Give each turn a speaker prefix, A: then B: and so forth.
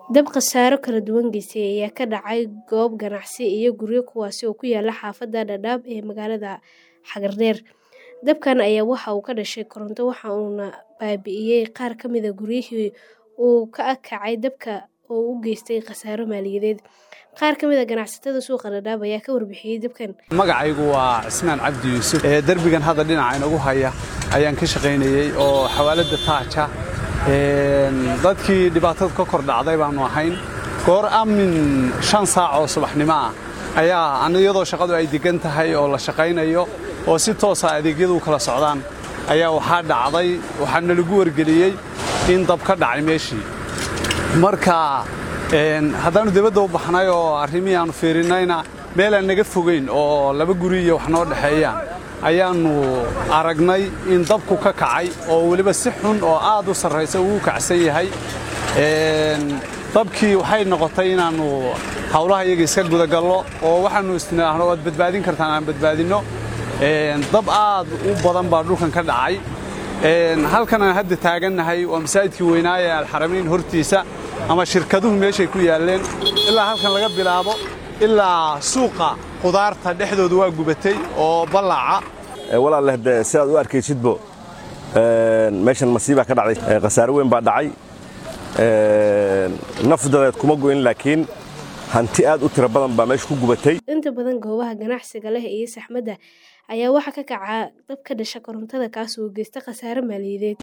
A: Dab khasaaro kala duwan geystay ayaa ka dhacay goob ganacsi iyo guryo kuwaas oo ku yaala xaafadda Dadaab ee magaalada Hagersheim. Dabkan ayaa waxa uu ka dhashay koronto waxa uuna baabi'iyay qaar ka mid ah guryihii uu ka kacay dabka oo u geystay khasaaro maaliyadeed. Qaar ka mid ah ganacsatada suuqa Dadaab ayaa ka warbixiyay dabkan.
B: Magacaygu waa Cismaan Cabdi Yuusuf. Ee darbigan hadda dhinaca inagu haya ayaan ka shaqaynayay oo xawaalada Taaja. Een dadkii dhibaatada ka kor dhacday baanu ahayn. Goor amin shan saac oo subaxnimo ah ayaa aniyadoo shaqadu ay degan tahay oo la shaqaynayo oo si toos ah adeegyadu kala socdaan ayaa waxaa dhacday waxaana lagu wargeliyey in dab ka dhacay meeshii. Marka een haddaanu dibadda u baxnay oo arrimihii aanu fiirinayna meel aan naga fogeyn oo laba guri iyo wax noo dhexeeyaan ayaannu aragnay in dabku ka kacay oo weliba si xun oo aad u sarraysa uu kacsan yahay dabkii waxay noqotay inaannu hawlaha iyaga iska gudagallo oo waxaannu isnaahno waad badbaadin kartaan aan badbaadinno dab aad u badan baa dhulkan ka dhacay halkan aan hadda taagannahay waa masaajidkii weynaaye alxaramayn hortiisa ama shirkaduhu meeshay ku yaalleen ilaa halkan laga bilaabo ilaa suuqa qudaarta dhexdooda waa gubatay oo ballaaca
C: walaaleh de sidaad u arkaysidbo meeshan masiibaa ka dhacday khasaare weyn baa dhacay nafdadeed kuma goyn laakiin hanti aad u tiro badan baa meesha ku gubatay
A: Inta badan goobaha ganacsiga leh iyo saxmadda ayaa waxaa ka kaca dab ka dhasha korontada kaas oo geysta khasaare maaliyadeed.